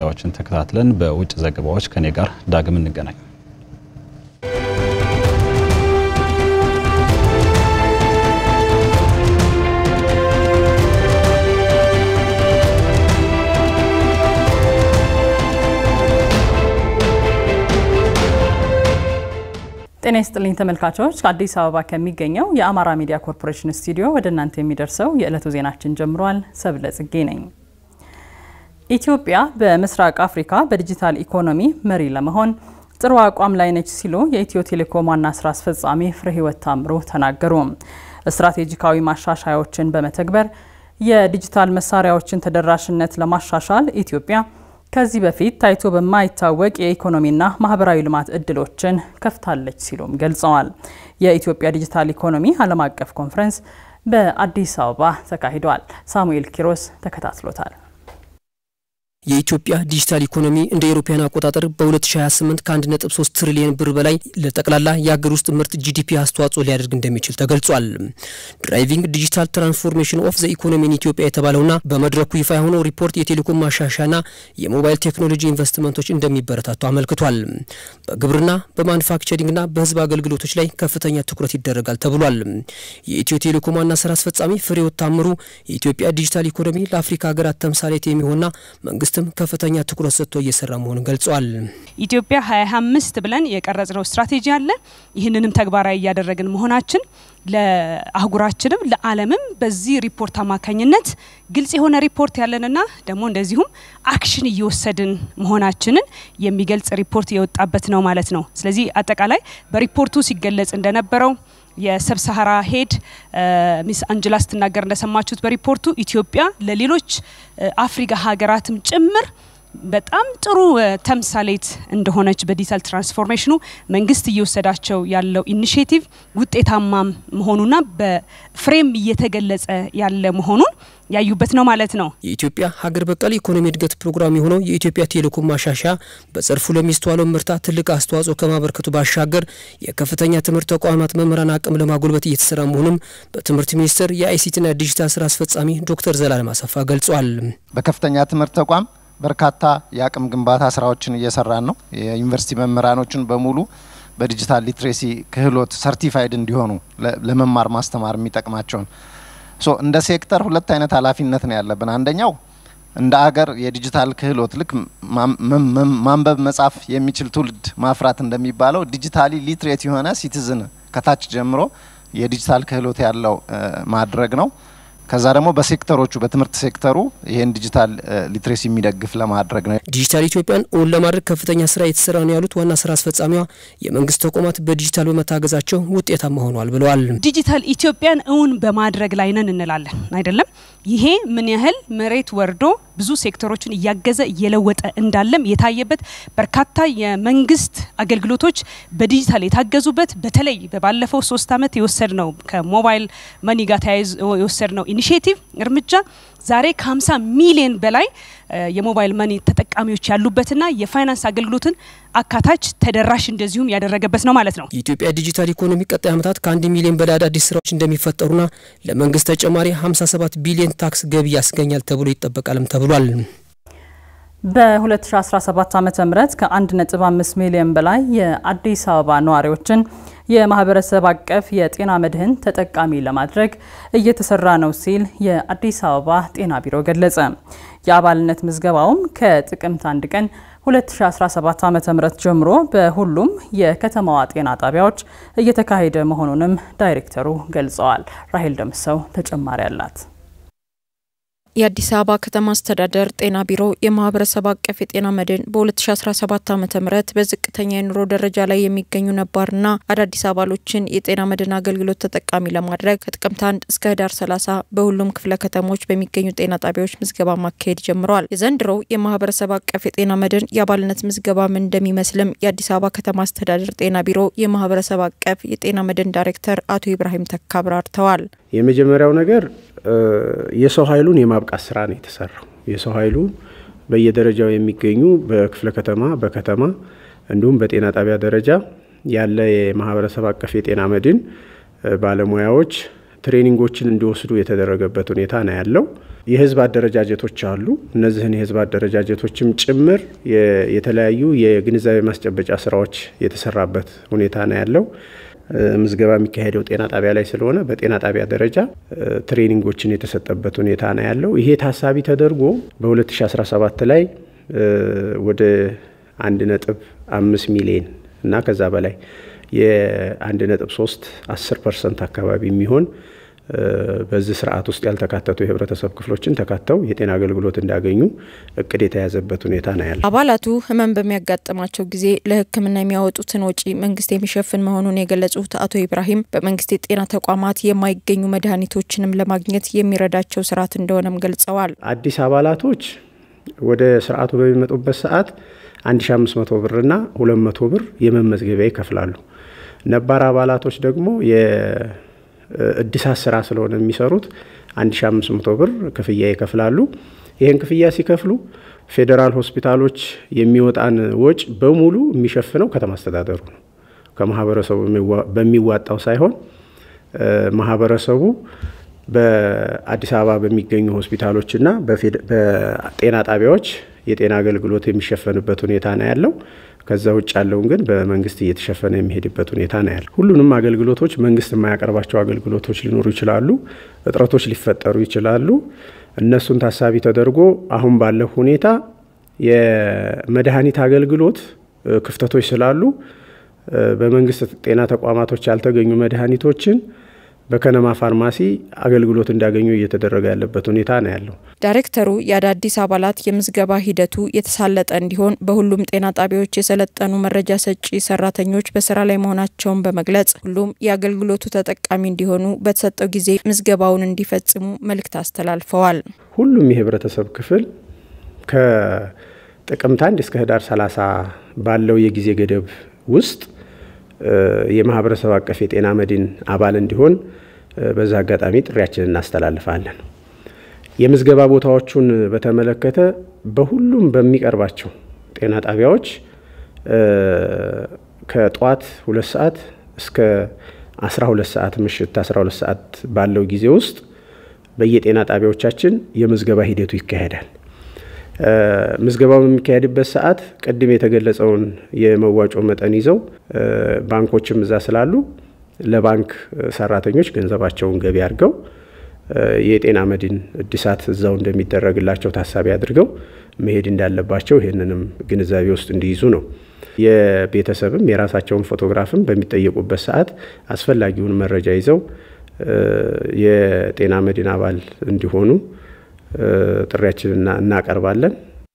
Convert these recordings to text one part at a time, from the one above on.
መረጃዎችን ተከታትለን በውጭ ዘገባዎች ከኔ ጋር ዳግም እንገናኝ። ጤና ይስጥልኝ ተመልካቾች፣ ከአዲስ አበባ ከሚገኘው የአማራ ሚዲያ ኮርፖሬሽን ስቱዲዮ ወደ እናንተ የሚደርሰው የዕለቱ ዜናችን ጀምሯል። ሰብለ ጽጌ ነኝ። ኢትዮጵያ በምስራቅ አፍሪካ በዲጂታል ኢኮኖሚ መሪ ለመሆን ጥሩ አቋም ላይ ነች ሲሉ የኢትዮ ቴሌኮም ዋና ስራ አስፈጻሚ ፍሬህይወት ታምሩ ተናገሩ። ስትራቴጂካዊ ማሻሻያዎችን በመተግበር የዲጂታል መሳሪያዎችን ተደራሽነት ለማሻሻል ኢትዮጵያ ከዚህ በፊት ታይቶ በማይታወቅ የኢኮኖሚና ማህበራዊ ልማት እድሎችን ከፍታለች ሲሉም ገልጸዋል። የኢትዮጵያ ዲጂታል ኢኮኖሚ ዓለም አቀፍ ኮንፈረንስ በአዲስ አበባ ተካሂዷል። ሳሙኤል ኪሮስ ተከታትሎታል። የኢትዮጵያ ዲጂታል ኢኮኖሚ እንደ ኤሮፓያን አቆጣጠር በ2028 ከ1.3 ትሪሊዮን ብር በላይ ለጠቅላላ የሀገር ውስጥ ምርት ጂዲፒ አስተዋጽኦ ሊያደርግ እንደሚችል ተገልጿል። ድራይቪንግ ዲጂታል ትራንስፎርሜሽን ኦፍ ዘ ኢኮኖሚ ኢን ኢትዮጵያ የተባለውና በመድረኩ ይፋ የሆነው ሪፖርት የቴሌኮም ማሻሻያና የሞባይል ቴክኖሎጂ ኢንቨስትመንቶች እንደሚበረታቱ አመልክቷል። በግብርና በማኑፋክቸሪንግና በህዝብ አገልግሎቶች ላይ ከፍተኛ ትኩረት ይደረጋል ተብሏል። የኢትዮ ቴሌኮም ዋና ስራ አስፈጻሚ ፍሬህይወት ታምሩ የኢትዮጵያ ዲጂታል ኢኮኖሚ ለአፍሪካ ሀገራት ተምሳሌት የሚሆንና መንግስትም ከፍተኛ ትኩረት ሰጥቶ እየሰራ መሆኑን ገልጿል። ኢትዮጵያ ሀያ አምስት ብለን የቀረጽነው ስትራቴጂ አለ። ይህንንም ተግባራዊ እያደረግን መሆናችን ለአህጉራችንም ለዓለምም በዚህ ሪፖርት አማካኝነት ግልጽ የሆነ ሪፖርት ያለንና ደግሞ እንደዚሁም አክሽን እየወሰድን መሆናችንን የሚገልጽ ሪፖርት የወጣበት ነው ማለት ነው። ስለዚህ አጠቃላይ በሪፖርቱ ሲገለጽ እንደነበረው የሰብ ሰሃራ ሄድ ሚስ አንጅላ ስትናገር እንደሰማችሁት በሪፖርቱ ኢትዮጵያ ለሌሎች አፍሪካ ሀገራትም ጭምር በጣም ጥሩ ተምሳሌት እንደሆነች በዲጂታል ትራንስፎርሜሽኑ መንግስት እየወሰዳቸው ያለው ኢኒሽቲቭ ውጤታማ መሆኑና በፍሬም እየተገለጸ ያለ መሆኑን ያዩበት ነው ማለት ነው። የኢትዮጵያ ሀገር በቀል ኢኮኖሚ እድገት ፕሮግራም የሆነው የኢትዮጵያ ቴሌኮም ማሻሻያ በዘርፉ ለሚስተዋለው ምርታ ትልቅ አስተዋጽኦ ከማበርከቱ ባሻገር የከፍተኛ ትምህርት ተቋማት መምህራን አቅም ለማጎልበት እየተሰራ መሆኑም በትምህርት ሚኒስቴር የአይሲቲና ዲጂታል ስራ አስፈጻሚ ዶክተር ዘላለም አሰፋ ገልጿል። በከፍተኛ ትምህርት ተቋም በርካታ የአቅም ግንባታ ስራዎችን እየሰራን ነው። የዩኒቨርሲቲ መምህራኖችን በሙሉ በዲጂታል ሊትሬሲ ክህሎት ሰርቲፋይድ እንዲሆኑ ለመማር ማስተማር የሚጠቅማቸውን ሶ እንደ ሴክተር ሁለት አይነት ኃላፊነት ነው ያለብን። አንደኛው እንደ አገር የዲጂታል ክህሎት ልክ ማንበብ መጻፍ የሚችል ትውልድ ማፍራት እንደሚባለው ዲጂታሊ ሊትሬት የሆነ ሲቲዝን ከታች ጀምሮ የዲጂታል ክህሎት ያለው ማድረግ ነው። ከዛ ደግሞ በሴክተሮቹ በትምህርት ሴክተሩ ይሄን ዲጂታል ሊትሬሲ የሚደግፍ ለማድረግ ነው። ዲጂታል ኢትዮጵያን እውን ለማድረግ ከፍተኛ ስራ የተሰራ ነው ያሉት ዋና ስራ አስፈጻሚዋ የመንግስት ተቋማት በዲጂታል በመታገዛቸው ውጤታማ ሆኗል ብለዋል። ዲጂታል ኢትዮጵያን እውን በማድረግ ላይ ነን እንላለን አይደለም። ይሄ ምን ያህል መሬት ወርዶ ብዙ ሴክተሮችን እያገዘ እየለወጠ እንዳለም የታየበት በርካታ የመንግስት አገልግሎቶች በዲጂታል የታገዙበት በተለይ ባለፈው ሶስት አመት የወሰድ ነው ከሞባይል መኒ ጋር ተያይዞ የወሰድ ነው ኢኒሽቲቭ እርምጃ ዛሬ ከ50 ሚሊዮን በላይ የሞባይል መኒ ተጠቃሚዎች ያሉበትና የፋይናንስ አገልግሎትን አካታች ተደራሽ እንደዚሁም ያደረገበት ነው ማለት ነው። የኢትዮጵያ ዲጂታል ኢኮኖሚ ቀጣይ ዓመታት ከአንድ ሚሊዮን በላይ አዳዲስ ስራዎች እንደሚፈጠሩና ለመንግስት ተጨማሪ 57 ቢሊዮን ታክስ ገቢ ያስገኛል ተብሎ ይጠበቃልም ተብሏል። በ2017 ዓ ም ከ1.5 ሚሊዮን በላይ የአዲስ አበባ ነዋሪዎችን የማህበረሰብ አቀፍ የጤና መድህን ተጠቃሚ ለማድረግ እየተሰራ ነው ሲል የአዲስ አበባ ጤና ቢሮ ገለጸ። የአባልነት ምዝገባውም ከጥቅምት አንድ ቀን 2017 ዓ ም ጀምሮ በሁሉም የከተማዋ ጤና ጣቢያዎች እየተካሄደ መሆኑንም ዳይሬክተሩ ገልጸዋል። ራሄል ደምሰው ተጨማሪ አላት። የአዲስ አበባ ከተማ አስተዳደር ጤና ቢሮ የማህበረሰብ አቀፍ የጤና መድን በ2017 ዓ ም በዝቅተኛ የኑሮ ደረጃ ላይ የሚገኙ ነባርና አዳዲስ አባሎችን የጤና መድን አገልግሎት ተጠቃሚ ለማድረግ ከጥቅምት 1 እስከ ህዳር 30 በሁሉም ክፍለ ከተሞች በሚገኙ ጤና ጣቢያዎች ምዝገባ ማካሄድ ጀምረዋል። የዘንድሮው የማህበረሰብ አቀፍ የጤና መድን የአባልነት ምዝገባ ምን እንደሚመስልም የአዲስ አበባ ከተማ አስተዳደር ጤና ቢሮ የማህበረሰብ አቀፍ የጤና መድን ዳይሬክተር አቶ ኢብራሂም ተካ አብራርተዋል። የመጀመሪያው ነገር የሰው ኃይሉን የማብቃት ስራ ነው የተሰራው። የሰው ኃይሉ በየደረጃው የሚገኙ በክፍለ ከተማ፣ በከተማ እንዲሁም በጤና ጣቢያ ደረጃ ያለ የማህበረሰብ አቀፍ የጤና መድን ባለሙያዎች ትሬኒንጎችን እንዲወስዱ የተደረገበት ሁኔታ ነው ያለው። የህዝብ አደረጃጀቶች አሉ። እነዚህን የህዝብ አደረጃጀቶችም ጭምር የተለያዩ የግንዛቤ ማስጨበጫ ስራዎች የተሰራበት ሁኔታ ነው ያለው። ምዝገባ የሚካሄደው ጤና ጣቢያ ላይ ስለሆነ በጤና ጣቢያ ደረጃ ትሬኒንጎችን የተሰጠበት ሁኔታ ነው ያለው። ይሄ ታሳቢ ተደርጎ በ2017 ላይ ወደ አንድ ነጥብ አምስት ሚሊዮን እና ከዛ በላይ የአንድ ነጥብ ሶስት አስር ፐርሰንት አካባቢ የሚሆን በዚህ ስርዓት ውስጥ ያልተካተቱ የህብረተሰብ ክፍሎችን ተካተው የጤና አገልግሎት እንዲያገኙ እቅድ የተያዘበት ሁኔታ ነው ያለ። አባላቱ ህመም በሚያጋጥማቸው ጊዜ ለሕክምና የሚያወጡትን ወጪ መንግስት የሚሸፍን መሆኑን የገለጹት አቶ ኢብራሂም በመንግስት የጤና ተቋማት የማይገኙ መድኃኒቶችንም ለማግኘት የሚረዳቸው ስርዓት እንደሆነም ገልጸዋል። አዲስ አባላቶች ወደ ስርዓቱ በሚመጡበት ሰዓት 1500 ብርና 200 ብር የመመዝገቢያ ይከፍላሉ። ነባር አባላቶች ደግሞ የእድሳት ስራ ስለሆነ የሚሰሩት 1500 ብር ክፍያ ይከፍላሉ። ይህን ክፍያ ሲከፍሉ ፌዴራል ሆስፒታሎች የሚወጣን ወጪ በሙሉ የሚሸፍነው ከተማ አስተዳደሩ ነው። ከማህበረሰቡ በሚዋጣው ሳይሆን ማህበረሰቡ በአዲስ አበባ በሚገኙ ሆስፒታሎችና በጤና ጣቢያዎች የጤና አገልግሎት የሚሸፈንበት ሁኔታ ነው ያለው። ከዛ ውጭ ያለውን ግን በመንግስት እየተሸፈነ የሚሄድበት ሁኔታ ነው ያለው። ሁሉንም አገልግሎቶች መንግስት የማያቀርባቸው አገልግሎቶች ሊኖሩ ይችላሉ፣ እጥረቶች ሊፈጠሩ ይችላሉ። እነሱን ታሳቢ ተደርጎ አሁን ባለው ሁኔታ የመድኃኒት አገልግሎት ክፍተቶች ስላሉ በመንግስት ጤና ተቋማቶች ያልተገኙ መድኃኒቶችን በከነማ ፋርማሲ አገልግሎት እንዲያገኙ እየተደረገ ያለበት ሁኔታ ነው ያለው። ዳይሬክተሩ የአዳዲስ አባላት የምዝገባ ሂደቱ የተሳለጠ እንዲሆን በሁሉም ጤና ጣቢያዎች የሰለጠኑ መረጃ ሰጪ ሰራተኞች በስራ ላይ መሆናቸውን በመግለጽ ሁሉም የአገልግሎቱ ተጠቃሚ እንዲሆኑ በተሰጠው ጊዜ ምዝገባውን እንዲፈጽሙ መልእክት አስተላልፈዋል። ሁሉም የህብረተሰብ ክፍል ከጥቅምት አንድ እስከ ህዳር 30 ባለው የጊዜ ገደብ ውስጥ የማህበረሰብ አቀፍ የጤና መድን አባል እንዲሆን በዛ አጋጣሚ ጥሪያችንን እናስተላልፋለን። የምዝገባ ቦታዎቹን በተመለከተ በሁሉም በሚቀርባቸው ጤና ጣቢያዎች ከጠዋት ሁለት ሰዓት እስከ 12 ሰዓት ምሽት 12 ሰዓት ባለው ጊዜ ውስጥ በየጤና ጣቢያዎቻችን የምዝገባ ሂደቱ ይካሄዳል። ምዝገባው በሚካሄድበት ሰዓት ቅድም የተገለጸውን የመዋጮ መጠን ይዘው ባንኮችም እዛ ስላሉ ለባንክ ሰራተኞች ገንዘባቸውን ገቢ አድርገው የጤና መድን እድሳት እዛው እንደሚደረግላቸው ታሳቢ አድርገው መሄድ እንዳለባቸው ይህንንም ግንዛቤ ውስጥ እንዲይዙ ነው። የቤተሰብም የራሳቸውን ፎቶግራፍም በሚጠየቁበት ሰዓት አስፈላጊውን መረጃ ይዘው የጤና መድን አባል እንዲሆኑ ጥሪያችንን እናቀርባለን።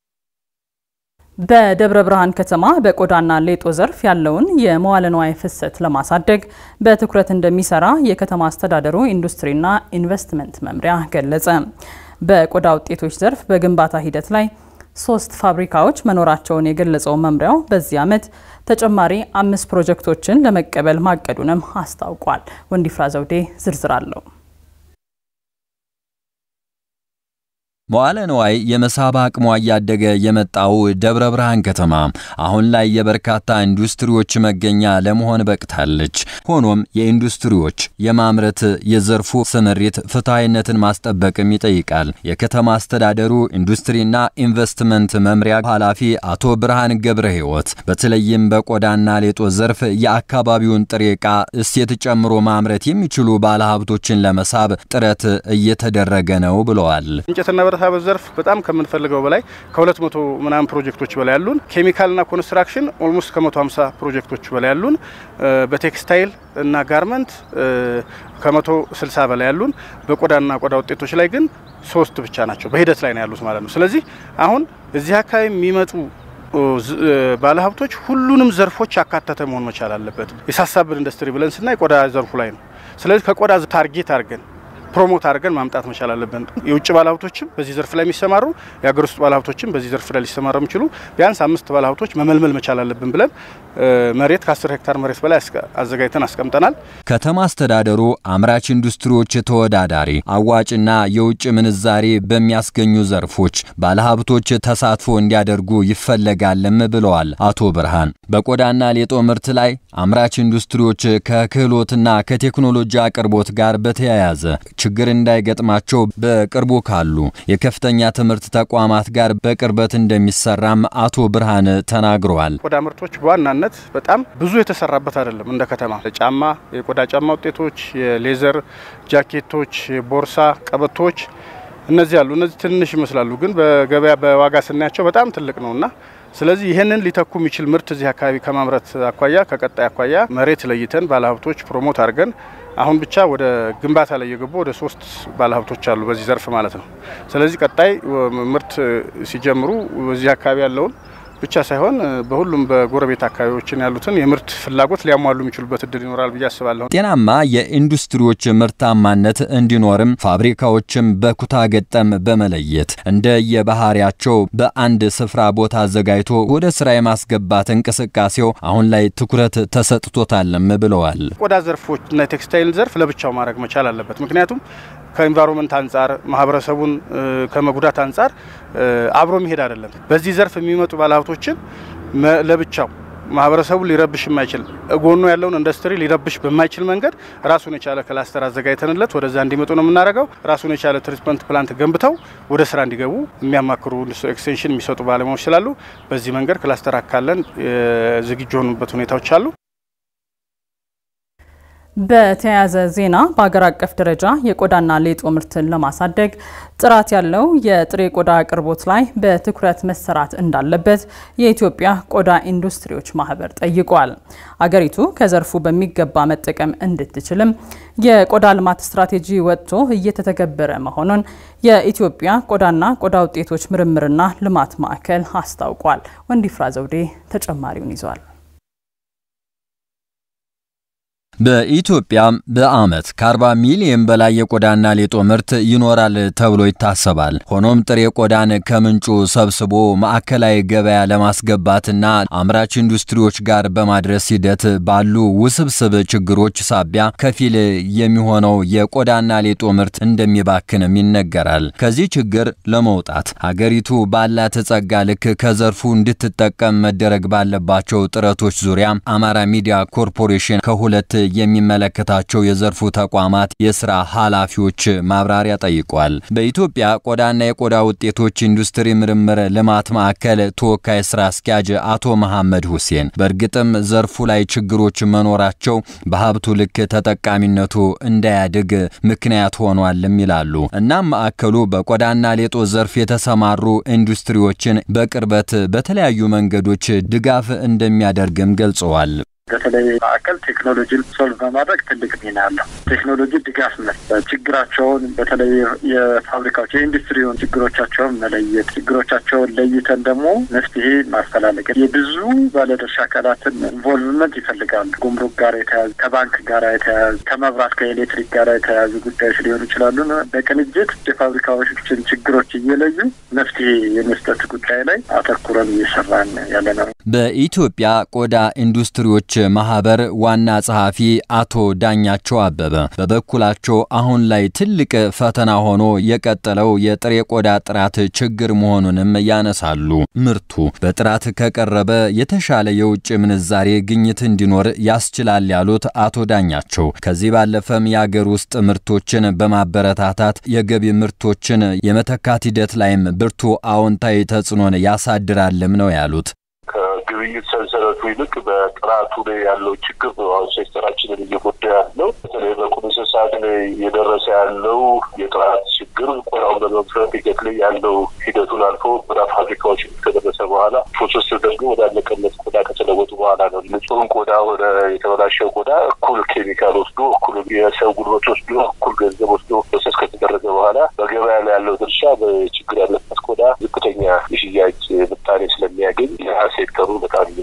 በደብረ ብርሃን ከተማ በቆዳና ሌጦ ዘርፍ ያለውን የመዋለ ንዋይ ፍሰት ለማሳደግ በትኩረት እንደሚሰራ የከተማ አስተዳደሩ ኢንዱስትሪና ኢንቨስትመንት መምሪያ ገለጸ። በቆዳ ውጤቶች ዘርፍ በግንባታ ሂደት ላይ ሶስት ፋብሪካዎች መኖራቸውን የገለጸው መምሪያው በዚህ ዓመት ተጨማሪ አምስት ፕሮጀክቶችን ለመቀበል ማቀዱንም አስታውቋል። ወንዲፍራ ዘውዴ ዝርዝር አለው። መዋለ ንዋይ የመሳብ አቅሟ እያደገ የመጣው ደብረ ብርሃን ከተማ አሁን ላይ የበርካታ ኢንዱስትሪዎች መገኛ ለመሆን በቅታለች። ሆኖም የኢንዱስትሪዎች የማምረት የዘርፉ ስምሪት ፍትሐዊነትን ማስጠበቅም ይጠይቃል። የከተማ አስተዳደሩ ኢንዱስትሪና ኢንቨስትመንት መምሪያ ኃላፊ አቶ ብርሃን ገብረ ሕይወት በተለይም በቆዳና ሌጦ ዘርፍ የአካባቢውን ጥሬ ዕቃ እሴት ጨምሮ ማምረት የሚችሉ ባለሀብቶችን ለመሳብ ጥረት እየተደረገ ነው ብለዋል። እንጨትና ብረታ ብረት ዘርፍ በጣም ከምንፈልገው በላይ ከሁለት መቶ ምናምን ፕሮጀክቶች በላይ ያሉን፣ ኬሚካልና ኮንስትራክሽን ኦልሞስት ከመቶ ሀምሳ ፕሮጀክቶች በላይ ያሉን፣ በቴክስታይል እና ጋርመንት ከመቶ ስልሳ በላይ ያሉን፣ በቆዳና ቆዳ ውጤቶች ላይ ግን ሶስት ብቻ ናቸው በሂደት ላይ ነው ያሉት ማለት ነው። ስለዚህ አሁን እዚህ አካባቢ የሚመጡ ባለሀብቶች ሁሉንም ዘርፎች ያካተተ መሆን መቻል አለበት። የሳሳብን ኢንዱስትሪ ብለን ስናይ ቆዳ ዘርፉ ላይ ነው። ስለዚህ ከቆዳ ታርጌት አድርገን ፕሮሞት አድርገን ማምጣት መቻል አለብን። የውጭ ባለሀብቶችም በዚህ ዘርፍ ላይ የሚሰማሩ የሀገር ውስጥ ባለሀብቶችም በዚህ ዘርፍ ላይ ሊሰማሩ የሚችሉ ቢያንስ አምስት ባለሀብቶች መመልመል መቻል አለብን ብለን መሬት ከ10 ሄክታር መሬት በላይ አዘጋጅተን አስቀምጠናል። ከተማ አስተዳደሩ አምራች ኢንዱስትሪዎች ተወዳዳሪ፣ አዋጭና የውጭ ምንዛሬ በሚያስገኙ ዘርፎች ባለሀብቶች ተሳትፎ እንዲያደርጉ ይፈለጋልም ብለዋል አቶ ብርሃን። በቆዳና ሌጦ ምርት ላይ አምራች ኢንዱስትሪዎች ከክህሎትና ከቴክኖሎጂ አቅርቦት ጋር በተያያዘ ችግር እንዳይገጥማቸው በቅርቡ ካሉ የከፍተኛ ትምህርት ተቋማት ጋር በቅርበት እንደሚሰራም አቶ ብርሃን ተናግረዋል። ቆዳ ምርቶች በዋናነት በጣም ብዙ የተሰራበት አይደለም። እንደ ከተማ ጫማ፣ የቆዳ ጫማ ውጤቶች፣ የሌዘር ጃኬቶች፣ የቦርሳ ቀበቶች እነዚህ አሉ። እነዚህ ትንሽ ይመስላሉ፣ ግን በገበያ በዋጋ ስናያቸው በጣም ትልቅ ነውና ስለዚህ ይህንን ሊተኩ የሚችል ምርት እዚህ አካባቢ ከማምረት አኳያ ከቀጣይ አኳያ መሬት ለይተን ባለሀብቶች ፕሮሞት አድርገን አሁን ብቻ ወደ ግንባታ ላይ የገቡ ወደ ሶስት ባለሀብቶች አሉ በዚህ ዘርፍ ማለት ነው። ስለዚህ ቀጣይ ምርት ሲጀምሩ በዚህ አካባቢ ያለውን ብቻ ሳይሆን በሁሉም በጎረቤት አካባቢዎችን ያሉትን የምርት ፍላጎት ሊያሟሉ የሚችሉበት እድል ይኖራል ብዬ አስባለሁ። ጤናማ የኢንዱስትሪዎች ምርታማነት እንዲኖርም ፋብሪካዎችም በኩታ ገጠም በመለየት እንደ የባህሪያቸው በአንድ ስፍራ ቦታ አዘጋጅቶ ወደ ስራ የማስገባት እንቅስቃሴው አሁን ላይ ትኩረት ተሰጥቶታልም ብለዋል። ቆዳ ዘርፎች እና የቴክስታይል ዘርፍ ለብቻው ማድረግ መቻል አለበት። ምክንያቱም ከኢንቫይሮንመንት አንጻር ማህበረሰቡን ከመጉዳት አንጻር አብሮ የሚሄድ አይደለም። በዚህ ዘርፍ የሚመጡ ባለሀብቶችን ለብቻው ማህበረሰቡን ሊረብሽ የማይችል ጎኖ ያለውን ኢንዱስትሪ ሊረብሽ በማይችል መንገድ ራሱን የቻለ ክላስተር አዘጋጅተንለት ወደዛ እንዲመጡ ነው የምናደርገው። ራሱን የቻለ ትሪትመንት ፕላንት ገንብተው ወደ ስራ እንዲገቡ የሚያማክሩ ኤክስቴንሽን የሚሰጡ ባለሙያዎች ስላሉ በዚህ መንገድ ክላስተር አካለን ዝግጁ የሆኑበት ሁኔታዎች አሉ። በተያያዘ ዜና በሀገር አቀፍ ደረጃ የቆዳና ሌጦ ምርትን ለማሳደግ ጥራት ያለው የጥሬ ቆዳ አቅርቦት ላይ በትኩረት መሰራት እንዳለበት የኢትዮጵያ ቆዳ ኢንዱስትሪዎች ማህበር ጠይቋል። አገሪቱ ከዘርፉ በሚገባ መጠቀም እንድትችልም የቆዳ ልማት ስትራቴጂ ወጥቶ እየተተገበረ መሆኑን የኢትዮጵያ ቆዳና ቆዳ ውጤቶች ምርምርና ልማት ማዕከል አስታውቋል። ወንዲፍራ ዘውዴ ተጨማሪውን ይዟል። በኢትዮጵያ በዓመት ከ40 ሚሊዮን በላይ የቆዳና ሌጦ ምርት ይኖራል ተብሎ ይታሰባል። ሆኖም ጥሬ ቆዳን ከምንጩ ሰብስቦ ማዕከላዊ ገበያ ለማስገባትና አምራች ኢንዱስትሪዎች ጋር በማድረስ ሂደት ባሉ ውስብስብ ችግሮች ሳቢያ ከፊል የሚሆነው የቆዳና ሌጦ ምርት እንደሚባክንም ይነገራል። ከዚህ ችግር ለመውጣት ሀገሪቱ ባላት ጸጋ ልክ ከዘርፉ እንድትጠቀም መደረግ ባለባቸው ጥረቶች ዙሪያ አማራ ሚዲያ ኮርፖሬሽን ከሁለት የሚመለከታቸው የዘርፉ ተቋማት የስራ ኃላፊዎች ማብራሪያ ጠይቋል። በኢትዮጵያ ቆዳና የቆዳ ውጤቶች ኢንዱስትሪ ምርምር ልማት ማዕከል ተወካይ ስራ አስኪያጅ አቶ መሐመድ ሁሴን በእርግጥም ዘርፉ ላይ ችግሮች መኖራቸው በሀብቱ ልክ ተጠቃሚነቱ እንዳያድግ ምክንያት ሆኗልም ይላሉ። እናም ማዕከሉ በቆዳና ሌጦ ዘርፍ የተሰማሩ ኢንዱስትሪዎችን በቅርበት በተለያዩ መንገዶች ድጋፍ እንደሚያደርግም ገልጸዋል። በተለይ ማዕከል ቴክኖሎጂን ሶልቭ በማድረግ ትልቅ ሚና አለው። ቴክኖሎጂ ድጋፍ መስጠት፣ ችግራቸውን በተለይ የፋብሪካዎች የኢንዱስትሪውን ችግሮቻቸውን መለየት፣ ችግሮቻቸውን ለይተን ደግሞ መፍትሄ ማፈላለግ፣ የብዙ ባለድርሻ አካላትን ኢንቮልቭመንት ይፈልጋሉ። ጉምሩክ ጋር የተያዙ ከባንክ ጋር የተያያዙ ከመብራት ከኤሌክትሪክ ጋር የተያያዙ ጉዳዮች ሊሆኑ ይችላሉ። በቅንጅት የፋብሪካዎችን ችግሮች እየለዩ መፍትሄ የመስጠት ጉዳይ ላይ አተኩረን እየሰራን ያለ ነው። በኢትዮጵያ ቆዳ ኢንዱስትሪዎች ማህበር ዋና ጸሐፊ አቶ ዳኛቸው አበበ በበኩላቸው አሁን ላይ ትልቅ ፈተና ሆኖ የቀጠለው የጥሬ ቆዳ ጥራት ችግር መሆኑንም ያነሳሉ። ምርቱ በጥራት ከቀረበ የተሻለ የውጭ ምንዛሬ ግኝት እንዲኖር ያስችላል ያሉት አቶ ዳኛቸው ከዚህ ባለፈም የአገር ውስጥ ምርቶችን በማበረታታት የገቢ ምርቶችን የመተካት ሂደት ላይም ብርቱ አዎንታዊ ተጽዕኖን ያሳድራልም ነው ያሉት። ከግብይት ሰንሰለቱ ይልቅ በጥራቱ ላይ ያለው ችግር ነው አሁን ሴክተራችንን እየጎዳ ያለው። በተለይ በቁም እንስሳት ላይ እየደረሰ ያለው የጥራት ችግር ቆዳውን በመፍረጥ ሂደት ላይ ያለው ሂደቱን አልፎ ቆዳ ፋብሪካዎች ከደረሰ በኋላ ፕሮሰስ ተደርጎ ወዳለቀለት ቆዳ ከተለወጡ በኋላ ነው ንጹህን ቆዳ ወደ የተበላሸው ቆዳ እኩል ኬሚካል ወስዶ እኩል የሰው ጉልበት ወስዶ እኩል ገንዘብ ወስዶ ፕሮሰስ ከተደረገ በኋላ በገበያ ላይ ያለው ድርሻ በችግር ያለበት ቆዳ ዝቅተኛ የሽያጭ ምጣኔ ስለሚያገኝ ያ ሴክተሩ በጣም እየጎዳው ነው።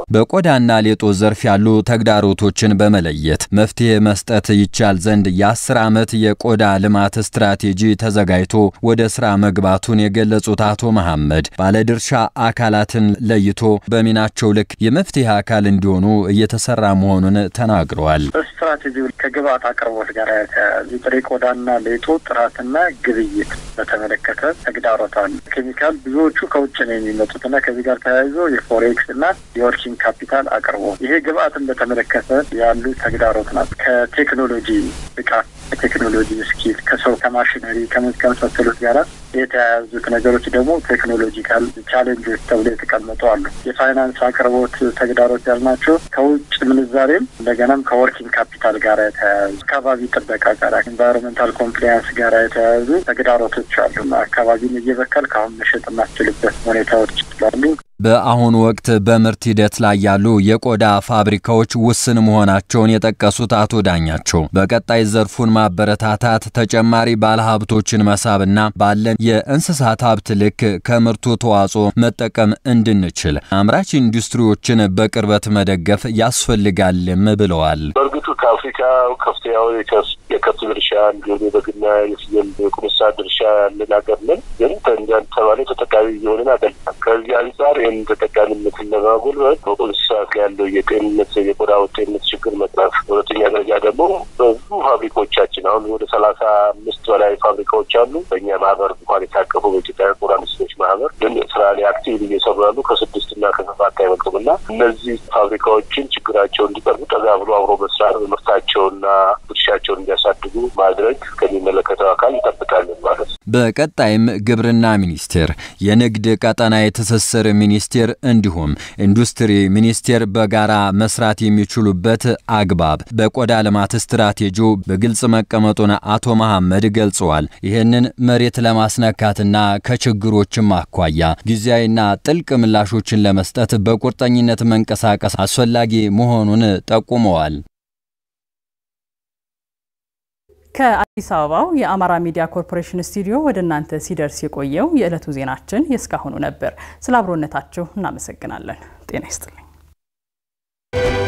በቆዳና ሌጦ ዘርፍ ያሉ ተግዳሮቶችን በመለየት መፍትሄ መስጠት ይቻል ዘንድ የአስር ዓመት የቆዳ ልማት ስትራቴጂ ተዘጋጅቶ ወደ ስራ መግባቱን የገለጹት አቶ መሐመድ ባለድርሻ አካላትን ለይቶ በሚናቸው ልክ የመፍትሄ አካል እንዲሆኑ እየተሰራ መሆኑን ተናግረዋል። ስትራቴጂው ከግብአት አቅርቦት ጋር የተያያዙ ጥሬ ቆዳና ሌጦ ጥራትና ግብይት በተመለከተ ተግዳሮት አሉ። ኬሚካል ብዙዎቹ ከውጭ ነው የሚመጡትና ከዚህ ጋር ተያይዞ የፎሬክስ እና የወርኪንግ ካፒታል አቅርቦት ይሄ ግብአትን በተመለከተ ያሉ ተግዳሮት ናት። ከቴክኖሎጂ ብቃት የቴክኖሎጂ ስኪል ከሰው ከማሽነሪ ከመሳሰሉት ጋር የተያያዙት ነገሮች ደግሞ ቴክኖሎጂካል ቻሌንጆች ተብሎ የተቀመጡ አሉ። የፋይናንስ አቅርቦት ተግዳሮት ያልናቸው ከውጭ ምንዛሬም እንደገናም ከወርኪንግ ካፒታል ጋር የተያያዙ አካባቢ ጥበቃ ጋር ኢንቫይሮንመንታል ኮምፕላያንስ ጋር የተያያዙ ተግዳሮቶች አሉ። አካባቢን እየበከል ከአሁን መሸጥ የማስችልበት ሁኔታዎች ስላሉ በአሁኑ ወቅት በምርት ሂደት ላይ ያሉ የቆዳ ፋብሪካዎች ውስን መሆናቸውን የጠቀሱት አቶ ዳኛቸው በቀጣይ ዘርፉን ማበረታታት፣ ተጨማሪ ባለሀብቶችን መሳብና ባለን የእንስሳት ሀብት ልክ ከምርቱ ተዋጽኦ መጠቀም እንድንችል አምራች ኢንዱስትሪዎችን በቅርበት መደገፍ ያስፈልጋልም ብለዋል። በእርግጡ ከአፍሪካ ከፍተኛው የከብት ድርሻ እንዲሁም የበግና የፍየል የቁምሳ ድርሻ ያለን ሀገር ነን። ግን እንደተባለ ተጠቃሚ እየሆንን አይደለም። ከዚህ አንጻር ይህን ተጠቃሚነትን ለማጎልበት በቁንስሳት ላይ ያለው የጤንነት የቆዳ ጤንነት ችግር መቅረፍ፣ ሁለተኛ ደረጃ ደግሞ በብዙ ፋብሪካዎቻችን አሁን ወደ ሰላሳ አምስት በላይ ፋብሪካዎች አሉ። በእኛ ማህበር እንኳን የታቀፉ በኢትዮጵያ ቆዳ ኢንዱስትሪዎች ማህበር ግን ስራ ላይ አክቲቭ እየሰሩ ያሉ ከስድስት እና ከሰባት አይበልጡም እና እነዚህ ፋብሪካዎችን ችግራቸው እንዲቀርቡ ጠጋ ብሎ አብሮ መስራት ምርታቸውና ድርሻቸውን እንዲያሳድጉ ማድረግ ከሚመለከተው አካል እንጠብቃለን ማለት ነው። በቀጣይም ግብርና ሚኒስቴር፣ የንግድ ቀጠና የትስስር ሚኒስቴር እንዲሁም ኢንዱስትሪ ሚኒስቴር በጋራ መስራት የሚችሉበት አግባብ በቆዳ ልማት ስትራቴጂው በግልጽ መቀመጡን አቶ መሐመድ ገልጸዋል። ይህንን መሬት ለማስነካትና ከችግሮችም አኳያ ጊዜያዊና ጥልቅ ምላሾችን ለመስጠት በቁርጠኝነት መንቀሳቀስ አስፈላጊ መሆኑን ጠቁመዋል። ከአዲስ አበባው የአማራ ሚዲያ ኮርፖሬሽን ስቱዲዮ ወደ እናንተ ሲደርስ የቆየው የዕለቱ ዜናችን የእስካሁኑ ነበር። ስለ አብሮነታችሁ እናመሰግናለን። ጤና ይስጥልኝ።